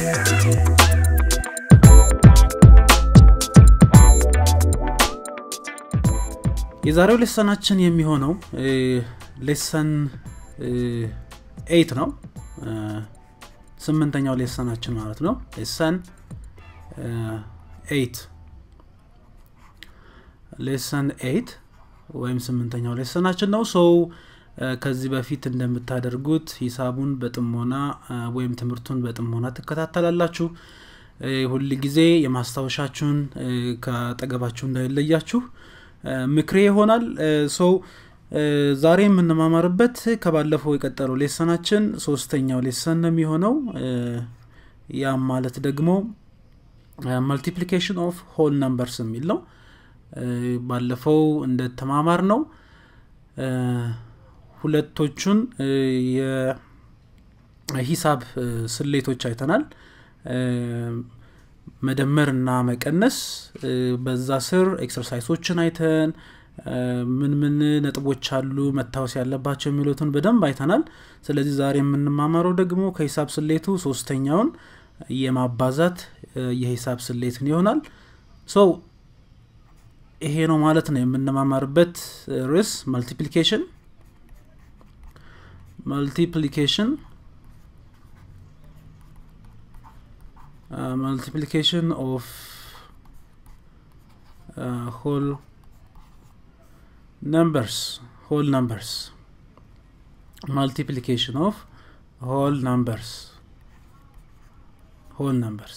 የዛሬው ሌሰናችን የሚሆነው ሌሰን ኤይት ነው ስምንተኛው ሌሰናችን ማለት ነው ሌሰን ኤይት ሌሰን ኤይት ወይም ስምንተኛው ሌሰናችን ነው ሰው ከዚህ በፊት እንደምታደርጉት ሂሳቡን በጥሞና ወይም ትምህርቱን በጥሞና ትከታተላላችሁ ሁል ጊዜ የማስታወሻችሁን ከጠገባችሁ እንዳይለያችሁ ምክሬ ይሆናል ሰው ዛሬ የምንማማርበት ከባለፈው የቀጠለው ሌሰናችን ሶስተኛው ሌሰን ነው የሚሆነው ያም ማለት ደግሞ መልቲፕሊኬሽን ኦፍ ሆል ነምበርስ የሚል ነው ባለፈው እንደተማማር ነው ሁለቶቹን የሂሳብ ስሌቶች አይተናል መደመር እና መቀነስ በዛ ስር ኤክሰርሳይሶችን አይተን ምን ምን ነጥቦች አሉ መታወስ ያለባቸው የሚሉትን በደንብ አይተናል ስለዚህ ዛሬ የምንማማረው ደግሞ ከሂሳብ ስሌቱ ሶስተኛውን የማባዛት የሂሳብ ስሌትን ይሆናል ሰው ይሄ ነው ማለት ነው የምንማማርበት ርዕስ መልቲፕሊኬሽን መልቲፕሊኬሽን uh, multiplication of uh, whole numbers whole numbers multiplication of whole numbers whole numbers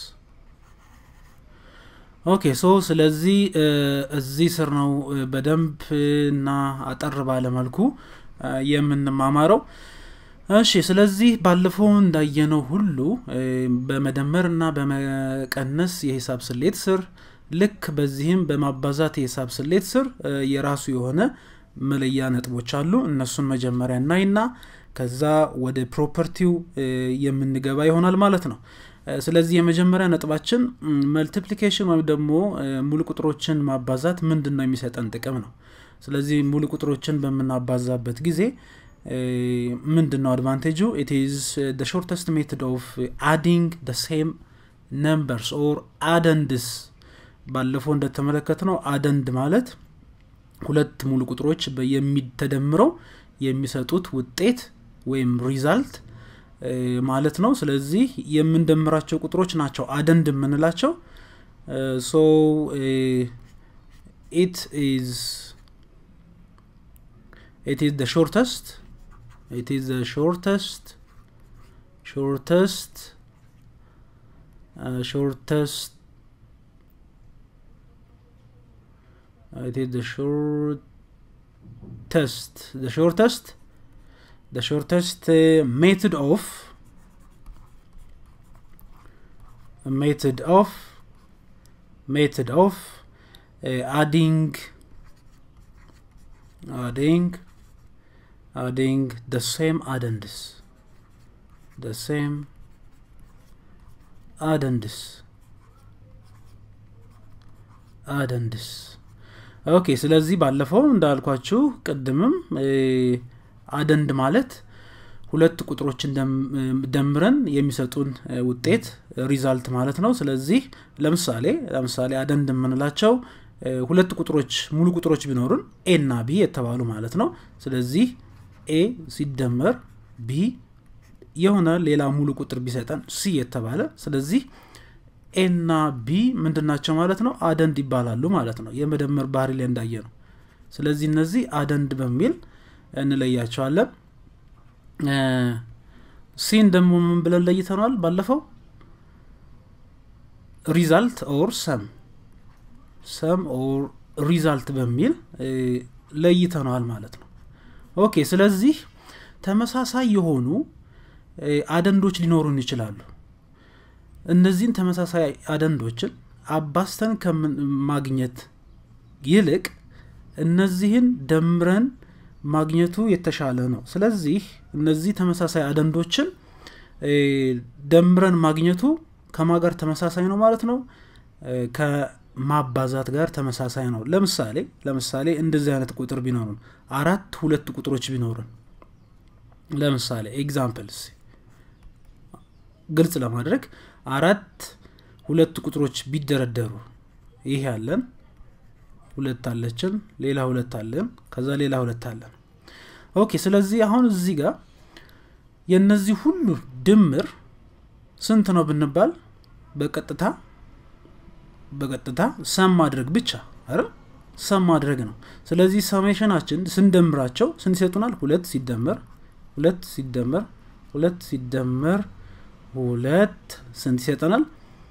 ኦኬ ሶ ስለዚህ እዚህ ስር ነው በደንብ እና አጠር ባለ መልኩ የምንማማረው እሺ ስለዚህ ባለፈው እንዳየነው ሁሉ በመደመር እና በመቀነስ የሂሳብ ስሌት ስር ልክ በዚህም በማባዛት የሂሳብ ስሌት ስር የራሱ የሆነ መለያ ነጥቦች አሉ እነሱን መጀመሪያ እናይና ከዛ ወደ ፕሮፐርቲው የምንገባ ይሆናል ማለት ነው ስለዚህ የመጀመሪያ ነጥባችን መልቲፕሊኬሽን ወይም ደግሞ ሙሉ ቁጥሮችን ማባዛት ምንድን ነው የሚሰጠን ጥቅም ነው ስለዚህ ሙሉ ቁጥሮችን በምናባዛበት ጊዜ ምንድን ነው አድቫንቴጁ ኢት ኢዝ ደ ሾርተስት ሜትድ ኦፍ አዲንግ ደ ሴም ነምበርስ ኦር አደንድስ ባለፈው እንደተመለከት ነው አደንድ ማለት ሁለት ሙሉ ቁጥሮች የሚተደምረው የሚሰጡት ውጤት ወይም ሪዛልት ማለት ነው ስለዚህ የምንደምራቸው ቁጥሮች ናቸው አደንድ የምንላቸው ሶ ኢት ኢዝ it is the shortest it is the shortest shortest uh, shortest uh, it is the shortest the shortest the shortest uh, method of method of method of adding adding adding the same addendus the same addendus addendus ኦኬ ስለዚህ ባለፈው እንዳልኳችሁ ቅድምም አደንድ ማለት ሁለት ቁጥሮችን ደምረን የሚሰጡን ውጤት ሪዛልት ማለት ነው ስለዚህ ለምሳሌ ለምሳሌ አደንድ የምንላቸው ሁለት ቁጥሮች ሙሉ ቁጥሮች ቢኖሩን ኤ እና ቢ የተባሉ ማለት ነው ስለዚህ ኤ ሲደመር ቢ የሆነ ሌላ ሙሉ ቁጥር ቢሰጠን ሲ የተባለ ስለዚህ ኤ እና ቢ ምንድናቸው ማለት ነው አደንድ ይባላሉ ማለት ነው የመደመር ባህሪ ላይ እንዳየ ነው ስለዚህ እነዚህ አደንድ በሚል እንለያቸዋለን ሲን ደግሞ ምን ብለን ለይተነዋል ባለፈው ሪዛልት ኦር ሰም ሰም ኦር ሪዛልት በሚል ለይተነዋል ማለት ነው ኦኬ ስለዚህ ተመሳሳይ የሆኑ አደንዶች ሊኖሩን ይችላሉ እነዚህን ተመሳሳይ አደንዶችን አባስተን ከማግኘት ይልቅ እነዚህን ደምረን ማግኘቱ የተሻለ ነው ስለዚህ እነዚህ ተመሳሳይ አደንዶችን ደምረን ማግኘቱ ከማ ጋር ተመሳሳይ ነው ማለት ነው ከማባዛት ጋር ተመሳሳይ ነው ለምሳሌ ለምሳሌ እንደዚህ አይነት ቁጥር ቢኖሩን አራት ሁለት ቁጥሮች ቢኖሩን ለምሳሌ ኤግዛምፕልስ ግልጽ ለማድረግ አራት ሁለት ቁጥሮች ቢደረደሩ ይሄ አለን ሁለት አለችን ሌላ ሁለት አለን ከዛ ሌላ ሁለት አለን ኦኬ ስለዚህ አሁን እዚህ ጋር የእነዚህ ሁሉ ድምር ስንት ነው ብንባል በቀጥታ በቀጥታ ሰም ማድረግ ብቻ አይደል ሰም ማድረግ ነው ስለዚህ ሰሜሽናችን ስንደምራቸው ስንት ይሰጡናል ሁለት ሲደመር ሁለት ሲደመር ሁለት ሲደመር ሁለት ስንት ይሰጠናል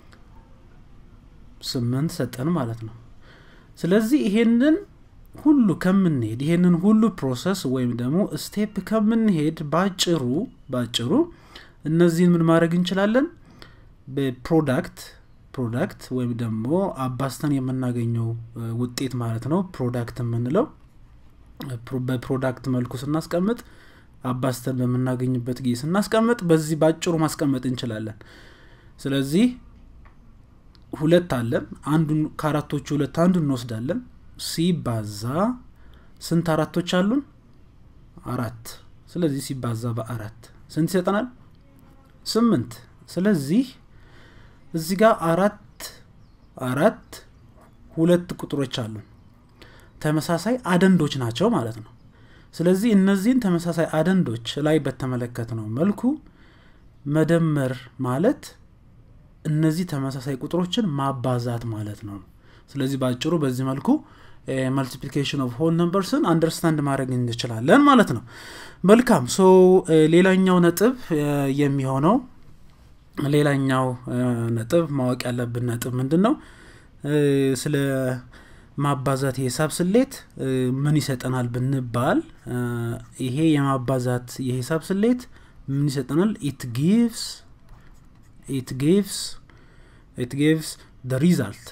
ስምንት ሰጠን ማለት ነው ስለዚህ ይሄንን ሁሉ ከምንሄድ ይሄንን ሁሉ ፕሮሰስ ወይም ደግሞ ስቴፕ ከምንሄድ ባጭሩ ባጭሩ እነዚህን ምን ማድረግ እንችላለን በፕሮዳክት ፕሮዳክት ወይም ደግሞ አባስተን የምናገኘው ውጤት ማለት ነው ፕሮዳክት የምንለው በፕሮዳክት መልኩ ስናስቀምጥ አባስተን በምናገኝበት ጊዜ ስናስቀምጥ በዚህ ባጭሩ ማስቀመጥ እንችላለን ስለዚህ ሁለት አለን አንዱን ከአራቶቹ ሁለት አንዱን እንወስዳለን ሲባዛ ስንት አራቶች አሉን አራት ስለዚህ ሲባዛ በአራት ስንት ይሰጠናል ስምንት ስለዚህ እዚህ ጋር አራት አራት ሁለት ቁጥሮች አሉን ተመሳሳይ አደንዶች ናቸው ማለት ነው ስለዚህ እነዚህን ተመሳሳይ አደንዶች ላይ በተመለከት ነው መልኩ መደመር ማለት እነዚህ ተመሳሳይ ቁጥሮችን ማባዛት ማለት ነው ስለዚህ በአጭሩ በዚህ መልኩ መልቲፕሊኬሽን ኦፍ ሆል ነምበርስን አንደርስታንድ ማድረግ እንችላለን ማለት ነው መልካም ሶ ሌላኛው ነጥብ የሚሆነው ሌላኛው ነጥብ ማወቅ ያለብን ነጥብ ምንድን ነው ስለ ማባዛት የሂሳብ ስሌት ምን ይሰጠናል ብንባል ይሄ የማባዛት የሂሳብ ስሌት ምን ይሰጠናል ኢት ጊቭስ it gives it gives the result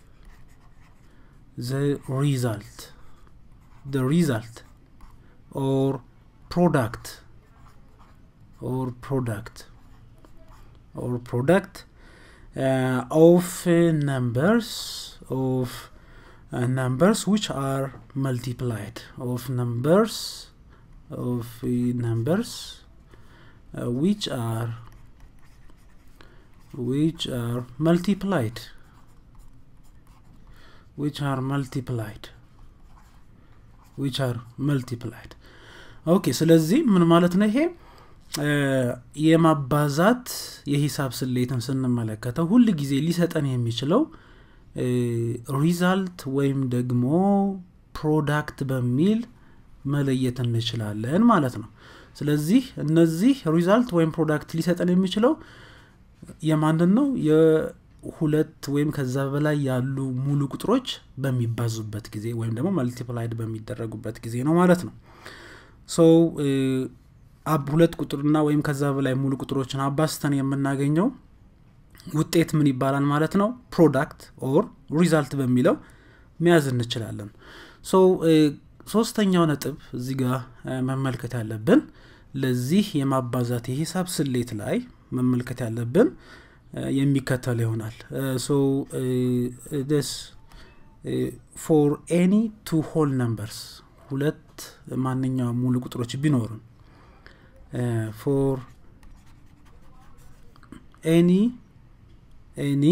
the result the result or product or product or product uh, of uh, numbers of uh, numbers which are multiplied of numbers of numbers which are which are multiplied which are multiplied which are multiplied ኦኬ ስለዚህ ምን ማለት ነው ይሄ የማባዛት የሂሳብ ስሌትን ስንመለከተው ሁል ጊዜ ሊሰጠን የሚችለው ሪዛልት ወይም ደግሞ ፕሮዳክት በሚል መለየት እንችላለን ማለት ነው ስለዚህ እነዚህ ሪዛልት ወይም ፕሮዳክት ሊሰጠን የሚችለው የማንን ነው የሁለት ወይም ከዛ በላይ ያሉ ሙሉ ቁጥሮች በሚባዙበት ጊዜ ወይም ደግሞ መልቲፕላይድ በሚደረጉበት ጊዜ ነው ማለት ነው ሰው ሁለት ቁጥርና ወይም ከዛ በላይ ሙሉ ቁጥሮችን አባስተን የምናገኘው ውጤት ምን ይባላል ማለት ነው ፕሮዳክት ኦር ሪዛልት በሚለው መያዝ እንችላለን ሶ ሶስተኛው ነጥብ እዚህ ጋር መመልከት ያለብን ለዚህ የማባዛት የሂሳብ ስሌት ላይ መመልከት ያለብን የሚከተል ይሆናል ሶ ስ ፎር ኤኒ ቱ ሆል ነምበርስ ሁለት ማንኛውም ሙሉ ቁጥሮች ቢኖሩን ፎር ኤኒ ኤኒ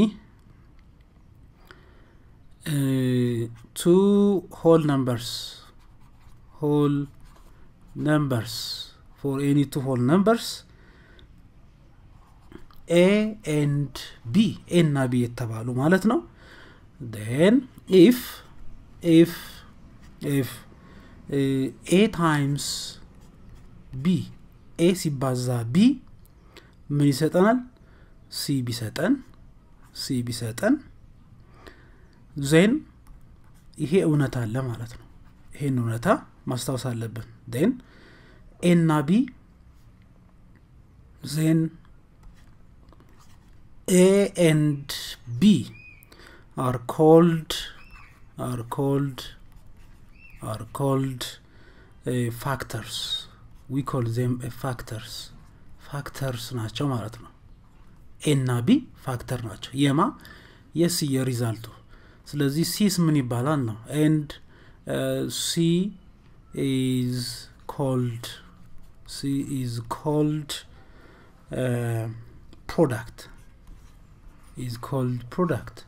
ቱ ሆል ነምበርስ ሆል ነምበርስ ፎር ኤኒ ቱ ሆል ነምበርስ ኤ ኤንድ ቢ ኤ እና ቢ የተባሉ ማለት ነው ን ኢፍ ኢፍ ኢፍ ኤ ታይምስ ቢ ኤ ሲባዛ ቢ ምን ይሰጠናል ሲ ቢሰጠን ሲ ቢሰጠን ዜን ይሄ እውነታ አለ ማለት ነው ይሄን እውነታ ማስታወስ አለብን ን ኤ እና ቢ ዜን A and B are called are called are called uh, factors. We call them uh, factors. ፋክተርስ ናቸው ማለት ነው ኤ እና ቢ ፋክተር ናቸው የማ የሲ የሪዛልቱ ስለዚህ ሲስ ምን ይባላል ነው ኤንድ ሲ ኢዝ ኮልድ ሲ ኢዝ ኮልድ ፕሮዳክት ኢዝ ኮልድ ፕሮዳክት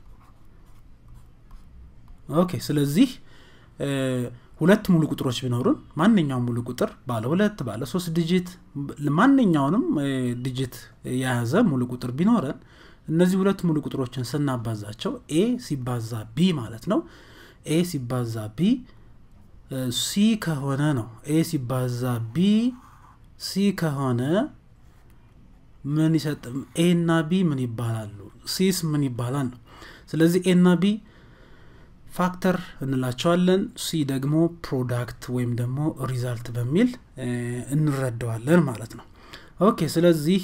ኦኬ ስለዚህ ሁለት ሙሉ ቁጥሮች ቢኖሩን ማንኛውም ሙሉ ቁጥር ባለ ሁለት ባለ ሶስት ዲጂት ማንኛውንም ዲጂት የያዘ ሙሉ ቁጥር ቢኖረን እነዚህ ሁለት ሙሉ ቁጥሮችን ስናባዛቸው ኤ ሲባዛ ቢ ማለት ነው ኤ ሲባዛ ቢ ሲ ከሆነ ነው ኤ ሲባዛ ቢ ሲ ከሆነ ምን ይሰጥ ኤ እና ቢ ምን ይባላሉ ሲስ ምን ይባላል ነው ስለዚህ ኤ እና ቢ ፋክተር እንላቸዋለን ሲ ደግሞ ፕሮዳክት ወይም ደግሞ ሪዛልት በሚል እንረዳዋለን ማለት ነው ኦኬ ስለዚህ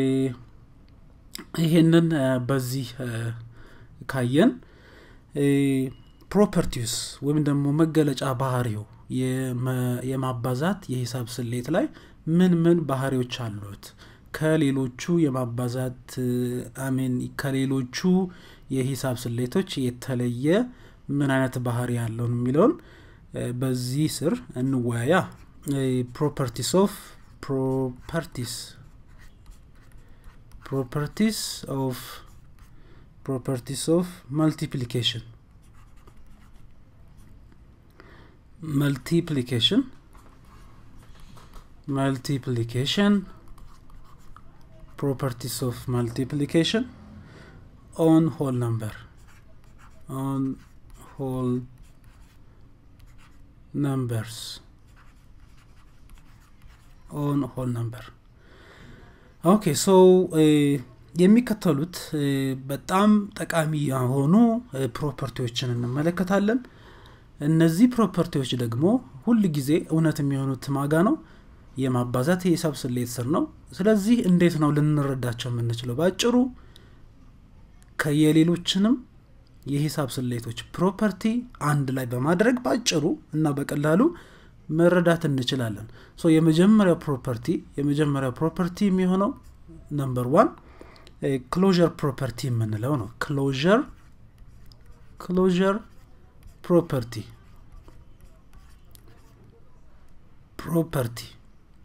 ይሄንን በዚህ ካየን ፕሮፐርቲስ ወይም ደግሞ መገለጫ ባህሪው የማባዛት የሂሳብ ስሌት ላይ ምን ምን ባህሪዎች አሉት ከሌሎቹ የማባዛት አሜን ከሌሎቹ የሂሳብ ስሌቶች የተለየ ምን አይነት ባህሪ ያለውን የሚለውን በዚህ ስር እንወያያ ፕሮፐርቲስ ኦፍ ፕሮፐርቲስ ፕሮፐርቲስ ኦፍ ፕሮፐርቲስ ኦፍ መልቲፕሊኬሽን multiplication multiplication properties of multiplication on whole number on whole numbers on whole number ኦኬ ሶ የሚከተሉት በጣም ጠቃሚ የሆኑ ፕሮፐርቲዎችን እንመለከታለን እነዚህ ፕሮፐርቲዎች ደግሞ ሁል ጊዜ እውነት የሚሆኑት ማጋ ነው የማባዛት የሂሳብ ስሌት ስር ነው ስለዚህ እንዴት ነው ልንረዳቸው የምንችለው በአጭሩ ከየሌሎችንም የሂሳብ ስሌቶች ፕሮፐርቲ አንድ ላይ በማድረግ በአጭሩ እና በቀላሉ መረዳት እንችላለን ሶ የመጀመሪያው ፕሮፐርቲ የመጀመሪያው ፕሮፐርቲ የሚሆነው ነምበር ዋን ክሎዥር ፕሮፐርቲ የምንለው ነው ክሎዥር ክሎዥር property property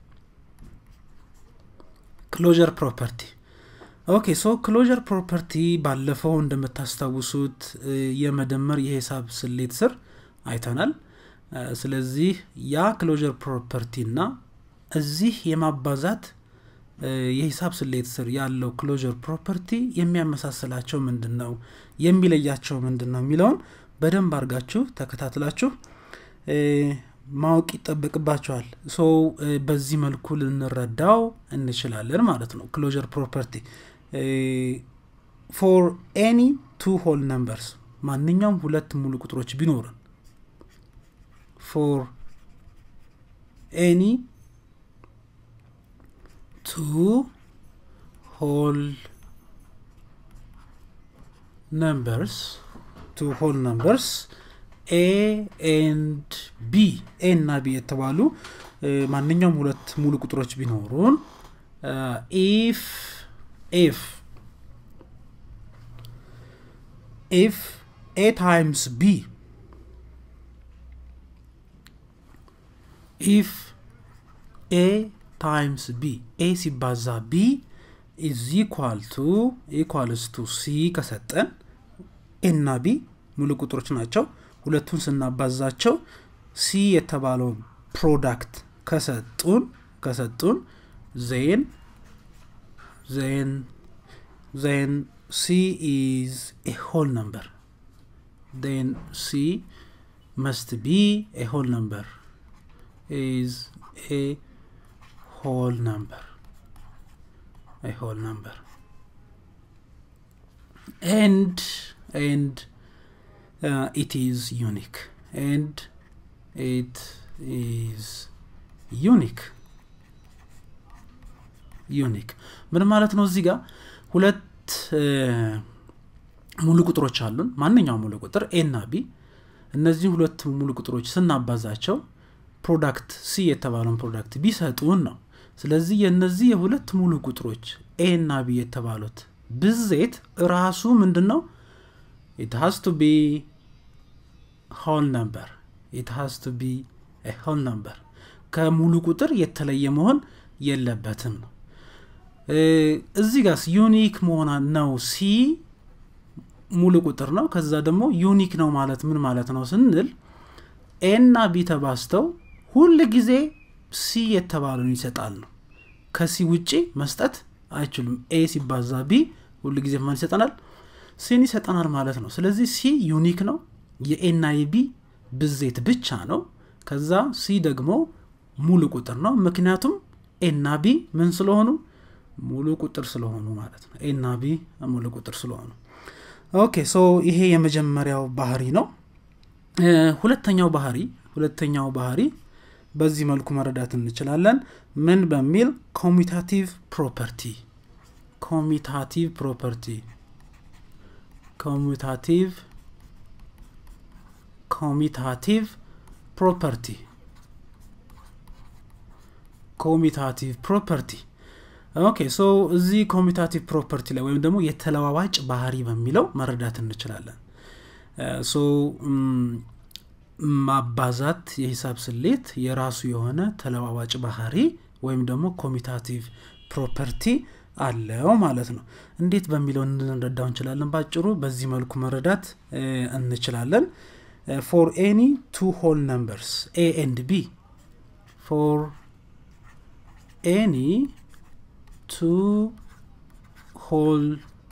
ክሎዥር ፕሮፐርቲ ኦኬ ሶ ክሎዥር ፕሮፐርቲ ባለፈው እንደምታስታውሱት የመደመር የሂሳብ ስሌት ስር አይተናል ስለዚህ ያ ክሎዥር ፕሮፐርቲ እና እዚህ የማባዛት የሂሳብ ስሌት ስር ያለው ክሎዥር ፕሮፐርቲ የሚያመሳስላቸው ምንድን ነው የሚለያቸው ምንድን ነው የሚለውን በደንብ አድርጋችሁ ተከታትላችሁ ማወቅ ይጠበቅባቸዋል ሶ በዚህ መልኩ ልንረዳው እንችላለን ማለት ነው ክሎዥር ፕሮፐርቲ ፎር ኤኒ ቱ ሆል ነምበርስ ማንኛውም ሁለት ሙሉ ቁጥሮች ቢኖርን ፎር ኤኒ ቱ ሆል ነምበርስ ቱ ሆል ነምበርስ ኤ ኤንድ ቢ ኤ እና ቢ የተባሉ ማንኛውም ሁለት ሙሉ ቁጥሮች ቢኖሩን ኢፍ ኢፍ ኢፍ ኤ ታይምስ ቢ ኢፍ ኤ ታይምስ ቢ ኤ ሲባዛ ቢ ኢዝ ኢኳል ቱ ኢኳልስ ቱ ሲ ከሰጠን ኤና ቢ ሙሉ ቁጥሮች ናቸው ሁለቱን ስናባዛቸው ሲ የተባለውን ፕሮዳክት ከሰጡን ከሰጡን ዜን ዜን ዜን ሲ ኢዝ ኤ ሆል ነምበር ዜን ሲ መስት ቢ ኤ ሆል ነምበር ኢዝ ኤ ሆል ነምበር ኤ ሆል ነምበር and and uh, it is unique and it is unique ዩኒክ ምን ማለት ነው እዚህ ጋር ሁለት ሙሉ ቁጥሮች አሉን ማንኛውም ሙሉ ቁጥር ኤ እና ቢ እነዚህ ሁለት ሙሉ ቁጥሮች ስናባዛቸው ፕሮዳክት ሲ የተባለውን ፕሮዳክት ቢሰጡን ነው ስለዚህ የእነዚህ የሁለት ሙሉ ቁጥሮች ኤ እና ቢ የተባሉት ብዜት ራሱ ምንድን ነው ኢት ሃዝ ቱ ቢ ሆል ነምበር ኢት ሃዝ ቱ ቢ ሆል ነምበር ከሙሉ ቁጥር የተለየ መሆን የለበትም ነው እዚህ ጋስ ዩኒክ መሆን ነው ሲ ሙሉ ቁጥር ነው ከዛ ደግሞ ዩኒክ ነው ማለት ምን ማለት ነው ስንል ኤና ቢ ተባስተው ሁል ጊዜ ሲ የተባለውን ይሰጣል ነው ከሲ ውጪ መስጠት አይችሉም ኤ ሲባዛ ቢ ሁል ጊዜ ማን ይሰጠናል ሲን ይሰጠናል ማለት ነው ስለዚህ ሲ ዩኒክ ነው የኤና የቢ ብዜት ብቻ ነው ከዛ ሲ ደግሞ ሙሉ ቁጥር ነው ምክንያቱም ኤና ቢ ምን ስለሆኑ ሙሉ ቁጥር ስለሆኑ ማለት ነው ኤና ቢ ሙሉ ቁጥር ስለሆኑ ኦኬ ሶ ይሄ የመጀመሪያው ባህሪ ነው ሁለተኛው ባህሪ ሁለተኛው ባህሪ በዚህ መልኩ መረዳት እንችላለን ምን በሚል ኮሚታቲቭ ፕሮፐርቲ ኮሚታቲቭ ፕሮፐርቲ ኮሚታቲቭ ኮሚታቲቭ ፕሮፐርቲ ኮሚታቲቭ ፕሮፐርቲ ኦኬ ሶ እዚህ ኮሚታቲቭ ፕሮፐርቲ ላይ ወይም ደግሞ የተለዋዋጭ ባህሪ በሚለው መረዳት እንችላለን ሶ ማባዛት የሂሳብ ስሌት የራሱ የሆነ ተለዋዋጭ ባህሪ ወይም ደግሞ ኮሚታቲቭ ፕሮፐርቲ አለው ማለት ነው እንዴት በሚለው እንረዳው እንችላለን ባጭሩ በዚህ መልኩ መረዳት እንችላለን ፎር ኤኒ ቱ ሆል ነምበርስ ኤ ኤንድ ቢ ፎር ኤኒ ቱ ሆል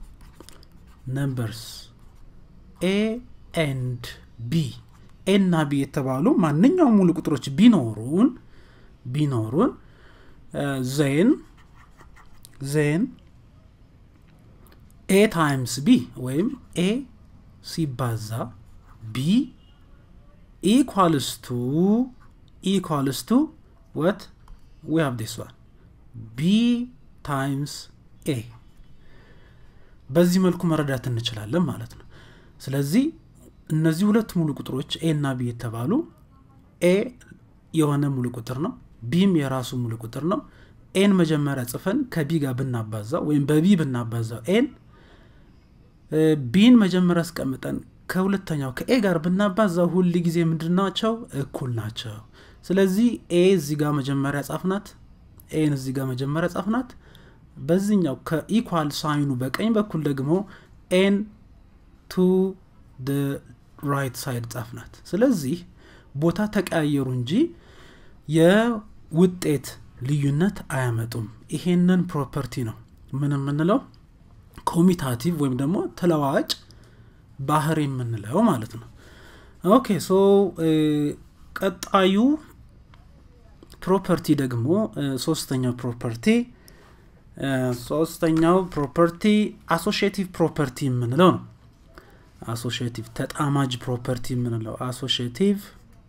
ነምበርስ ኤ ኤንድ ቢ ኤ እና ቢ የተባሉ ማንኛውም ሙሉ ቁጥሮች ቢኖሩን ቢኖሩን ዜን ዜን ኤ ታይምስ ቢ ወይም ኤ ሲባዛ ቢ ኢኳልስ ቱ ኢኳልስ ቱ ወት ዊ ሃቭ ዲስ ዋን ቢ ታይምስ ኤ በዚህ መልኩ መረዳት እንችላለን ማለት ነው ስለዚህ እነዚህ ሁለት ሙሉ ቁጥሮች ኤ እና ቢ የተባሉ ኤ የሆነ ሙሉ ቁጥር ነው ቢም የራሱ ሙሉ ቁጥር ነው ኤን መጀመሪያ ጽፈን ከቢ ጋር ብናባዛው ወይም በቢ ብናባዛው ኤን ቢን መጀመሪያ አስቀምጠን ከሁለተኛው ከኤ ጋር ብናባዛው ሁል ጊዜ ምንድን ናቸው እኩል ናቸው ስለዚህ ኤ እዚህ ጋር መጀመሪያ ጻፍናት ኤን እዚህ ጋር መጀመሪያ ጻፍናት በዚህኛው ከኢኳል ሳይኑ በቀኝ በኩል ደግሞ ኤን ቱ ራይት ሳይድ ጻፍናት ስለዚህ ቦታ ተቀያየሩ እንጂ የውጤት ልዩነት አያመጡም ይሄንን ፕሮፐርቲ ነው ምን የምንለው ኮሚታቲቭ ወይም ደግሞ ተለዋዋጭ ባህር የምንለው ማለት ነው ኦኬ ሶ ቀጣዩ ፕሮፐርቲ ደግሞ ሶስተኛው ፕሮፐርቲ ሶስተኛው ፕሮፐርቲ አሶሽቲቭ ፕሮፐርቲ የምንለው ነው አሶሽቲቭ ተጣማጅ ፕሮፐርቲ የምንለው አሶሽቲቭ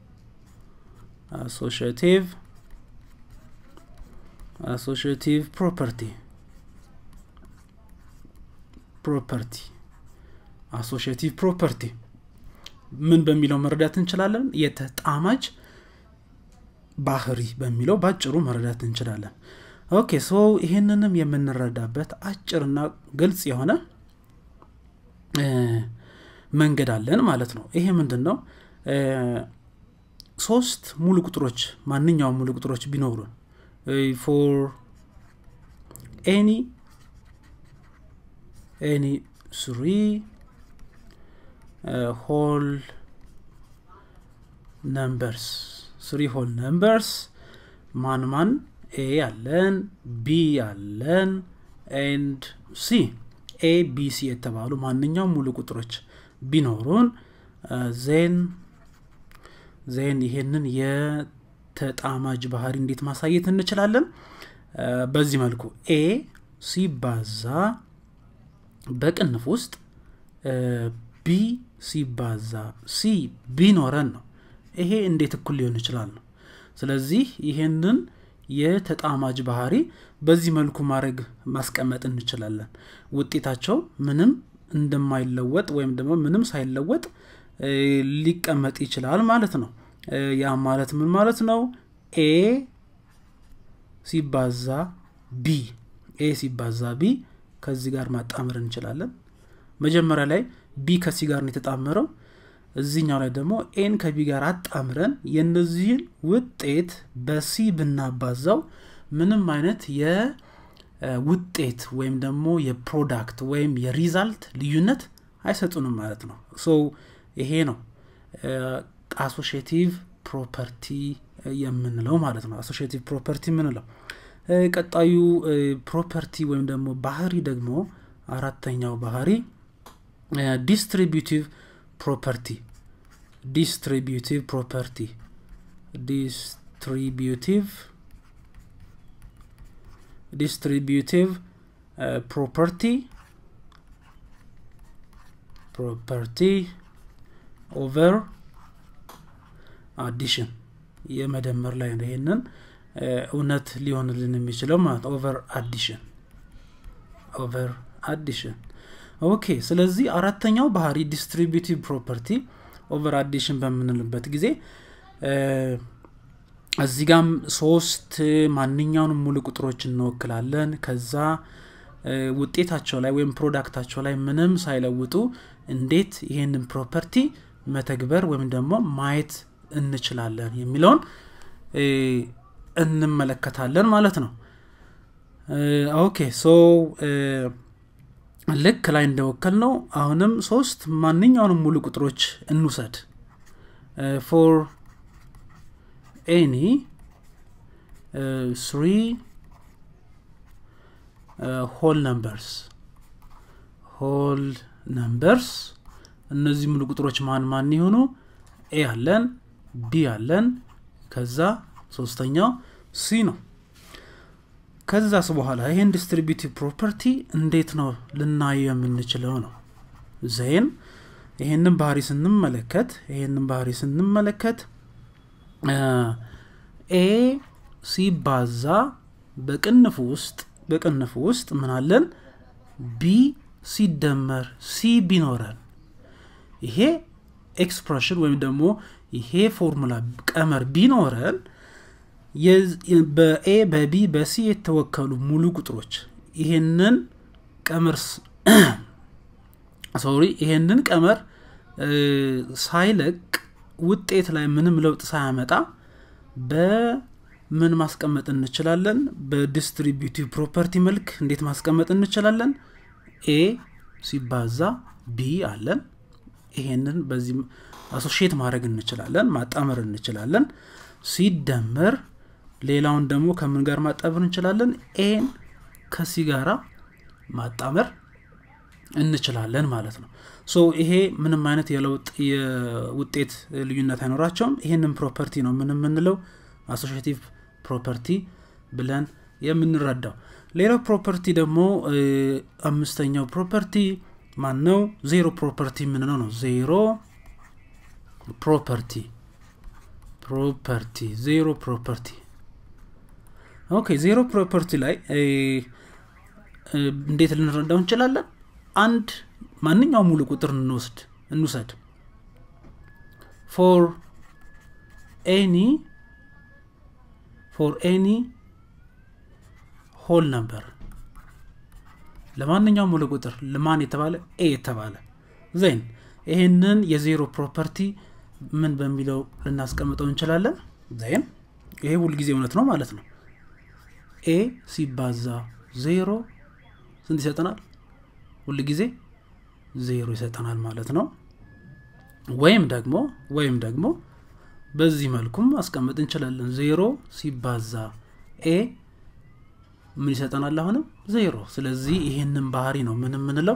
አሶሽቲቭ አሶሽቲቭ ፕሮፐርቲ ፕሮፐርቲ አሶሽቲቭ ፕሮፐርቲ ምን በሚለው መረዳት እንችላለን የተጣማጅ ባህሪ በሚለው ባጭሩ መረዳት እንችላለን ኦኬ ሶ ይህንንም የምንረዳበት አጭርና ግልጽ የሆነ መንገድ አለን ማለት ነው ይሄ ምንድን ነው ሶስት ሙሉ ቁጥሮች ማንኛውም ሙሉ ቁጥሮች ቢኖሩን ፎር ኤኒ ኤኒ ስሪ ሆል ነምበርስ ስሪ ሆል ነምበርስ ማን ማን ኤ አለን ቢ አለን ኤንድ ሲ ኤ ቢ ሲ የተባሉ ማንኛውም ሙሉ ቁጥሮች ቢኖሩን ዜን ዜን ይሄንን የተጣማጅ ባህሪ እንዴት ማሳየት እንችላለን በዚህ መልኩ ኤ ሲባዛ በቅንፍ ውስጥ ቢ ሲባዛ ሲ ቢኖረን ነው ይሄ እንዴት እኩል ሊሆን ይችላል ነው ስለዚህ ይሄንን የተጣማጅ ባህሪ በዚህ መልኩ ማድረግ ማስቀመጥ እንችላለን ውጤታቸው ምንም እንደማይለወጥ ወይም ደግሞ ምንም ሳይለወጥ ሊቀመጥ ይችላል ማለት ነው ያ ማለት ምን ማለት ነው ኤ ሲባዛ ቢ ኤ ሲባዛ ቢ ከዚህ ጋር ማጣመር እንችላለን መጀመሪያ ላይ ቢ ከሲ ጋር ነው የተጣመረው እዚኛው ላይ ደግሞ ኤን ከቢ ጋር አጣምረን የነዚህን ውጤት በሲ ብናባዛው ምንም አይነት የውጤት ወይም ደግሞ የፕሮዳክት ወይም የሪዛልት ልዩነት አይሰጡንም ማለት ነው ሶ ይሄ ነው አሶሽቲቭ ፕሮፐርቲ የምንለው ማለት ነው አሶሽቲቭ ፕሮፐርቲ የምንለው ቀጣዩ ፕሮፐርቲ ወይም ደግሞ ባህሪ ደግሞ አራተኛው ባህሪ ዲስትሪቢቲቭ ፕሮፐርቲ ዲስትሪቢቲቭ ፕሮፐርቲ ዲስትሪቢቲቭ ዲስትሪቢቲቭ ፕሮፐርቲ ፕሮፐርቲ ኦቨር አዲሽን የመደመር ላይ ነው ይሄንን እውነት ሊሆንልን የሚችለው ማለት ኦቨር አዲሽን ኦቨር አዲሽን ኦኬ ስለዚህ አራተኛው ባህሪ ዲስትሪቢቲቭ ፕሮፐርቲ ኦቨር አዲሽን በምንልበት ጊዜ እዚህ ጋም ሶስት ማንኛውንም ሙሉ ቁጥሮች እንወክላለን ከዛ ውጤታቸው ላይ ወይም ፕሮዳክታቸው ላይ ምንም ሳይለውጡ እንዴት ይሄንን ፕሮፐርቲ መተግበር ወይም ደግሞ ማየት እንችላለን የሚለውን እንመለከታለን ማለት ነው ኦኬ ሶ ልክ ላይ እንደወከል ነው አሁንም ሶስት ማንኛውንም ሙሉ ቁጥሮች እንውሰድ ፎር ኤኒ ስሪ ሆል ነምበርስ ሆል ነምበርስ እነዚህ ሙሉ ቁጥሮች ማን ማን የሆኑ ኤ አለን ቢ አለን ከዛ ሶስተኛው ሲ ነው ከዛስ በኋላ ይሄን ዲስትሪቢቲቭ ፕሮፐርቲ እንዴት ነው ልናየው የምንችለው ነው ዜን ይሄንን ባህሪ ስንመለከት ይሄንን ባህሪ ስንመለከት ኤ ሲባዛ በቅንፍ ውስጥ በቅንፍ ውስጥ ምናለን ቢ ሲደመር ሲ ቢኖረን ይሄ ኤክስፕሬሽን ወይም ደግሞ ይሄ ፎርሙላ ቀመር ቢኖረን በኤ በቢ በሲ የተወከሉ ሙሉ ቁጥሮች ይሄንን ቀመር ሶሪ ይሄንን ቀመር ሳይለቅ ውጤት ላይ ምንም ለውጥ ሳያመጣ በምን ማስቀመጥ እንችላለን በዲስትሪቢቲቭ ፕሮፐርቲ መልክ እንዴት ማስቀመጥ እንችላለን ኤ ሲባዛ ቢ አለን ይሄንን በዚህ አሶሽት ማድረግ እንችላለን ማጣመር እንችላለን ሲደመር ሌላውን ደግሞ ከምን ጋር ማጣመር እንችላለን ኤን ከሲ ጋራ ማጣመር እንችላለን ማለት ነው ሶ ይሄ ምንም አይነት የለውጥ የውጤት ልዩነት አይኖራቸውም ይህንን ፕሮፐርቲ ነው ምን የምንለው አሶሽቲቭ ፕሮፐርቲ ብለን የምንረዳው ሌላው ፕሮፐርቲ ደግሞ አምስተኛው ፕሮፐርቲ ማን ነው ዜሮ ፕሮፐርቲ የምንለው ነው ዜሮ ፕሮፐርቲ ፕሮፐርቲ ዜሮ ፕሮፐርቲ ኦኬ ዜሮ ፕሮፐርቲ ላይ እንዴት ልንረዳው እንችላለን አንድ ማንኛው ሙሉ ቁጥር እንወስድ እንውሰድ ፎር ኤኒ ፎር ኤኒ ሆል ነበር ለማንኛውም ሙሉ ቁጥር ለማን የተባለ ኤ የተባለ ዜን ይህንን የዜሮ ፕሮፐርቲ ምን በሚለው ልናስቀምጠው እንችላለን ዜን ይሄ ሁልጊዜ እውነት ነው ማለት ነው ኤ ሲባዛ ዜሮ ስንት ይሰጠናል ሁል ጊዜ ዜሮ ይሰጠናል ማለት ነው ወይም ደግሞ ወይም ደግሞ በዚህ መልኩም ማስቀመጥ እንችላለን ዜሮ ሲባዛ ኤ ምን ይሰጠናል አሁንም ዜሮ ስለዚህ ይሄንን ባህሪ ነው ምን የምንለው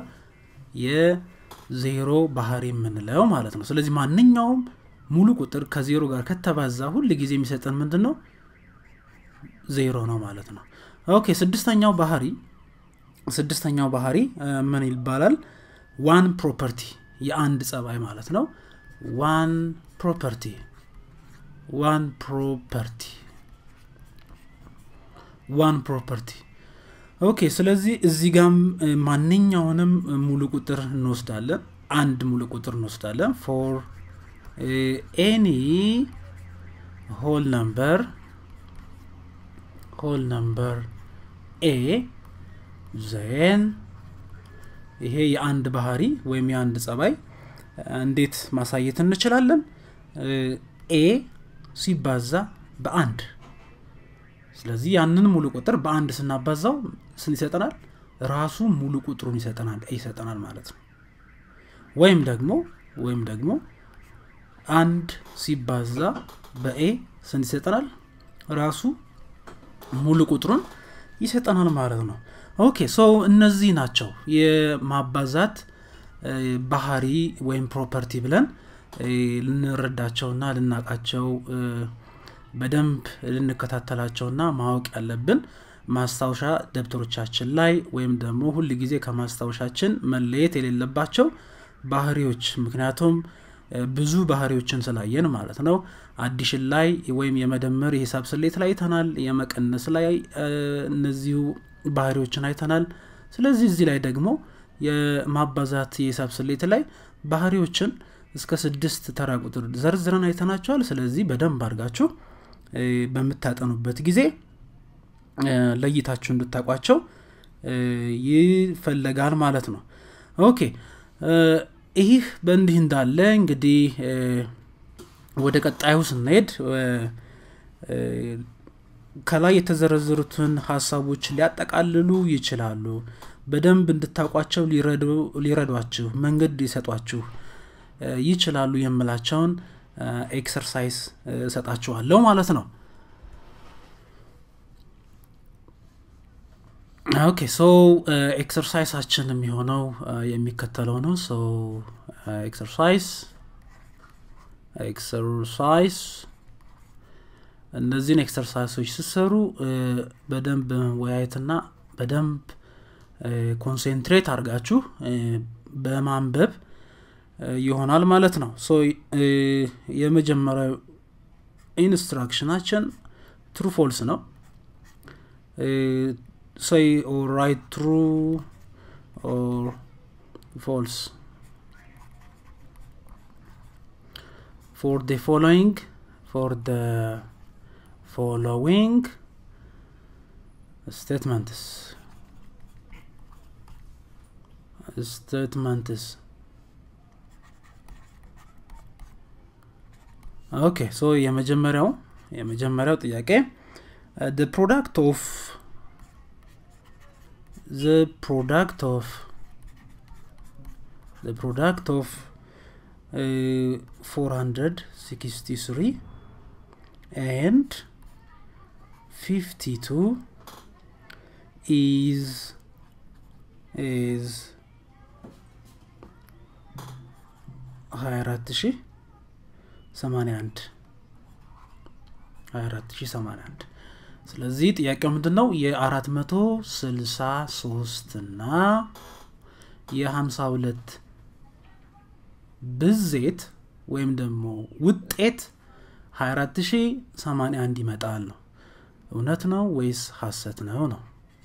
የዜሮ ባህሪ የምንለው ማለት ነው ስለዚህ ማንኛውም ሙሉ ቁጥር ከዜሮ ጋር ከተባዛ ሁል ጊዜ የሚሰጠን ምንድን ነው ዜሮ ነው ማለት ነው ኦኬ ስድስተኛው ባህሪ ስድስተኛው ባህሪ ምን ይባላል ዋን ፕሮፐርቲ የአንድ ጸባይ ማለት ነው ዋን ፕሮፐርቲ ዋን ፕሮፐርቲ ዋን ፕሮፐርቲ ኦኬ ስለዚህ እዚህ ጋም ማንኛውንም ሙሉ ቁጥር እንወስዳለን አንድ ሙሉ ቁጥር እንወስዳለን ፎር ኤኒ ሆል ነምበር ሆል ነምበር ኤ ዜን ይሄ የአንድ ባህሪ ወይም የአንድ ጸባይ እንዴት ማሳየት እንችላለን ኤ ሲባዛ በአንድ ስለዚህ ያንን ሙሉ ቁጥር በአንድ ስናባዛው ስንት ይሰጠናል ራሱ ሙሉ ቁጥሩን ይሰጠናል ይሰጠናል ማለት ነው ወይም ደግሞ ወይም ደግሞ አንድ ሲባዛ በኤ ስንት ይሰጠናል ራሱ ሙሉ ቁጥሩን ይሰጠናል ማለት ነው ኦኬ ሶ እነዚህ ናቸው የማባዛት ባህሪ ወይም ፕሮፐርቲ ብለን ልንረዳቸውና ልናቃቸው በደንብ ልንከታተላቸውና ማወቅ ያለብን ማስታወሻ ደብተሮቻችን ላይ ወይም ደግሞ ሁል ጊዜ ከማስታወሻችን መለየት የሌለባቸው ባህሪዎች ምክንያቱም ብዙ ባህሪዎችን ስላየን ማለት ነው አዲሽን ላይ ወይም የመደመር የሂሳብ ስሌት ላይ አይተናል የመቀነስ ላይ እነዚሁ ባህሪዎችን አይተናል ስለዚህ እዚህ ላይ ደግሞ የማባዛት የሂሳብ ስሌት ላይ ባህሪዎችን እስከ ስድስት ተራ ቁጥር ዘርዝረን አይተናቸዋል ስለዚህ በደንብ አድርጋችሁ በምታጠኑበት ጊዜ ለይታችሁ እንድታቋቸው ይፈለጋል ማለት ነው ኦኬ ይህ በእንዲህ እንዳለ እንግዲህ ወደ ቀጣዩ ስንሄድ ከላይ የተዘረዘሩትን ሀሳቦች ሊያጠቃልሉ ይችላሉ በደንብ እንድታውቋቸው ሊረዷችሁ መንገድ ሊሰጧችሁ ይችላሉ የምላቸውን ኤክሰርሳይዝ እሰጣችኋለሁ ማለት ነው ኦኬ ሶ ኤክሰርሳይሳችን የሚሆነው የሚከተለው ነው ሶ ኤክሰርሳይዝ ኤክሰርሳይዝ እነዚህን ኤክሰርሳይሶች ስሰሩ በደንብ ወያየትና በደንብ ኮንሴንትሬት አድርጋችሁ በማንበብ ይሆናል ማለት ነው ሶ የመጀመሪያው ኢንስትራክሽናችን ትሩ ፎልስ ነው say or write true or false for the following for the following statements statements ኦኬ ሶ የመጀመሪያው የመጀመሪያው ጥያቄ the product of the product of the product of uh, 463 and 52 is is 24081 24081 ስለዚህ ጥያቄው ምንድን ነው የአራት መቶ ስልሳ ሶስት እና የሀምሳ ሁለት ብዜት ወይም ደግሞ ውጤት 24081 ይመጣል ነው እውነት ነው ወይስ ሀሰት ነው ነው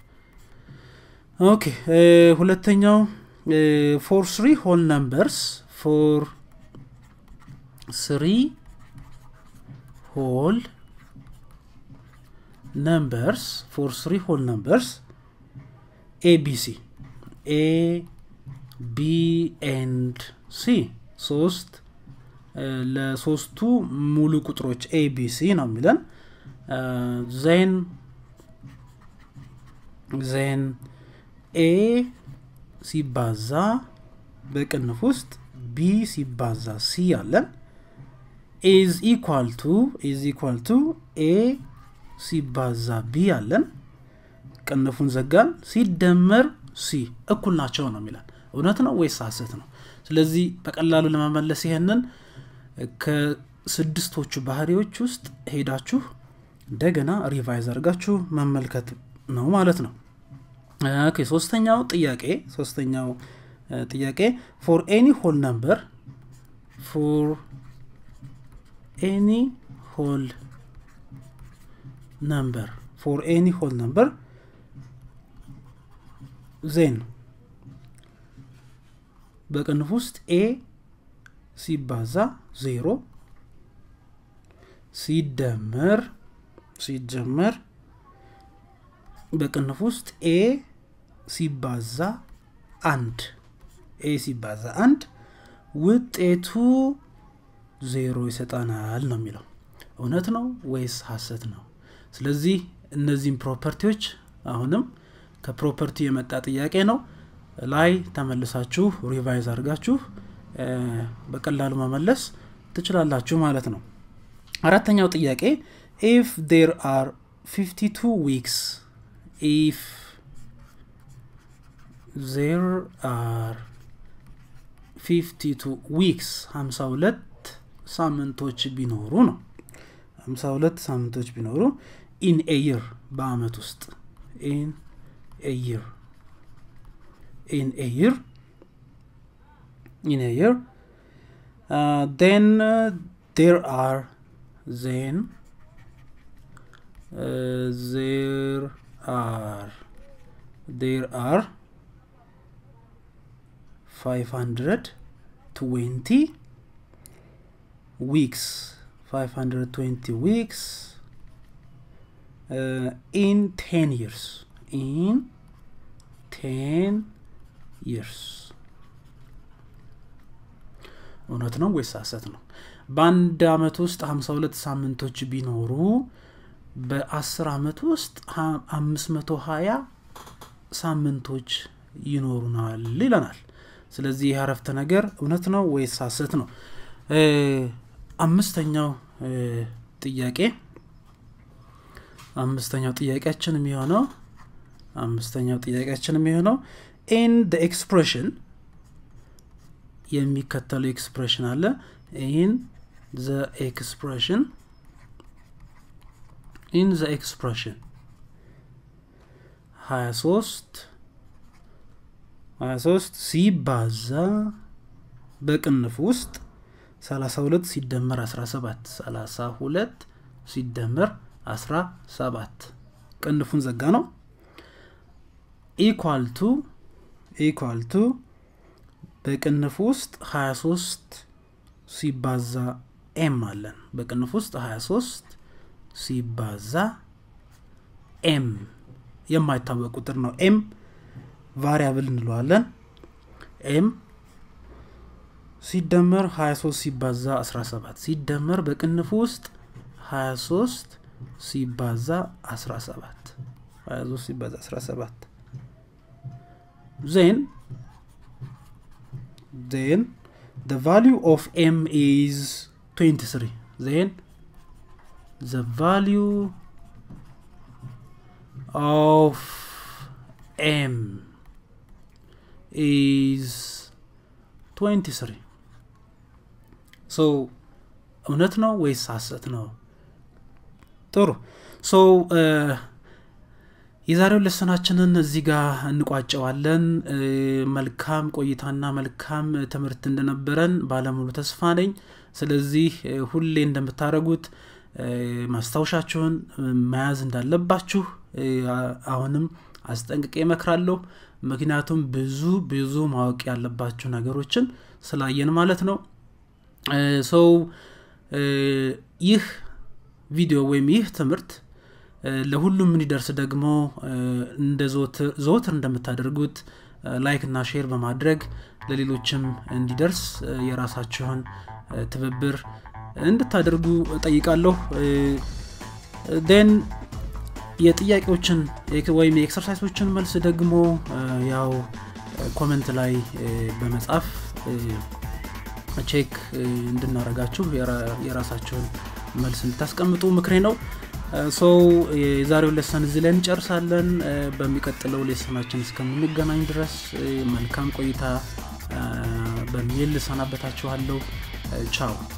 ኦኬ ሁለተኛው ፎር ስሪ ሆል ነምበርስ ፎር ስሪ ሆል numbers for three whole numbers abc a b and c ሶስት ለሶስቱ ሙሉ ቁጥሮች ኤቢሲ ነው የሚለን ዜን ዜን ኤ ሲባዛ በቅንፍ ውስጥ ቢ ሲባዛ ሲ አለን ኢዝ ኢኳል ቱ ኢዝ ኢኳል ቱ ኤ ሲባዛ ቢ አለን ቅንፉን ዘጋን ሲደመር ሲ እኩል ናቸው ነው የሚላል እውነት ነው ወይስ ሀሰት ነው ስለዚህ በቀላሉ ለመመለስ ይሄንን ከስድስቶቹ ባህሪዎች ውስጥ ሄዳችሁ እንደገና ሪቫይዝ አድርጋችሁ መመልከት ነው ማለት ነው ኦኬ ሶስተኛው ጥያቄ ሶስተኛው ጥያቄ ፎር ኤኒ ሆል ነምበር ፎር ኤኒ ሆል ነምበር ፎር ኤኒ ሆል ነምበር ዜን በቅንፍ ውስጥ ኤ ሲባዛ ዜሮ ሲደመር ሲጀመር በቅንፍ ውስጥ ኤ ሲባዛ አንድ ኤ ሲባዛ አንድ ውጤቱ ዜሮ ይሰጠናል ነው የሚለው እውነት ነው ወይስ ሀሰት ነው ስለዚህ እነዚህም ፕሮፐርቲዎች አሁንም ከፕሮፐርቲ የመጣ ጥያቄ ነው ላይ ተመልሳችሁ ሪቫይዝ አድርጋችሁ በቀላሉ መመለስ ትችላላችሁ ማለት ነው አራተኛው ጥያቄ ኢፍ ዴር አር 52 ዊክስ ኢፍ ዜር አር 52 ዊክስ 52 ሳምንቶች ቢኖሩ ነው 52 ሳምንቶች ቢኖሩ ኢን ኤይር በአመት ውስጥ ኢን ኤይር ኢን ኤይር ኢን ኤይር then uh, there are then uh, there are there are 520 weeks 520 weeks uh, in 10 years in 10 years እውነት ነው ወይስ ሀሰት ነው በአንድ አመት ውስጥ 52 ሳምንቶች ቢኖሩ በ10 አመት ውስጥ 520 ሳምንቶች ይኖሩናል ይለናል ስለዚህ ይህ አረፍተ ነገር እውነት ነው ወይስ ሀሰት ነው አምስተኛው ጥያቄ አምስተኛው ጥያቄያችን የሚሆነው አምስተኛው ጥያቄያችን የሚሆነው ኢን ደ ኤክስፕሬሽን የሚከተለው ኤክስፕሬሽን አለ ኢን ዘ ኤክስፕሬሽን ኢን ዘ ኤክስፕሬሽን 23 23 ሲባዛ በቅንፍ ውስጥ 32 ሲደመር 17 32 ሲደመር 17 ቅንፉን ዘጋ ነው ኢኳል ቱ ኢኳል ቱ በቅንፍ ውስጥ 23 ሲባዛ ኤም አለን በቅንፍ ውስጥ 23 ሲባዛ ኤም የማይታወቅ ቁጥር ነው ኤም ቫሪያብል እንለዋለን ኤም ሲደመር 23 ሲባዛ 17 ሲደመር በቅንፍ ውስጥ 23 ሲባዛ 17 23 ሲባዛ 17 ዜን then the value of m is 23 then the value of m is 23 so እውነት ነው ወይስ ሀሰት ነው ጥሩ ሶ የዛሬው ለሰናችንን እዚህ ጋር እንቋጨዋለን መልካም ቆይታና መልካም ትምህርት እንደነበረን ባለሙሉ ተስፋ ነኝ ስለዚህ ሁሌ እንደምታደረጉት ማስታወሻችሁን መያዝ እንዳለባችሁ አሁንም አስጠንቅቄ እመክራለሁ ምክንያቱም ብዙ ብዙ ማወቅ ያለባችሁ ነገሮችን ስላየን ማለት ነው ሰው ይህ ቪዲዮ ወይም ይህ ትምህርት ለሁሉም እንዲደርስ ደግሞ እንደ ዘወትር እንደምታደርጉት ላይክ እና ሼር በማድረግ ለሌሎችም እንዲደርስ የራሳችሁን ትብብር እንድታደርጉ ጠይቃለሁ ን የጥያቄዎችን ወይም የኤክሰርሳይሶችን መልስ ደግሞ ያው ኮመንት ላይ በመጻፍ ቼክ እንድናረጋችሁ የራሳችሁን መልስ እንድታስቀምጡ ምክሬ ነው ሰው የዛሬው ሌሰን እዚህ ላይ እንጨርሳለን በሚቀጥለው ሌሰናችን እስከምንገናኝ ድረስ መልካም ቆይታ በሚል ልሰናበታችኋለሁ ቻው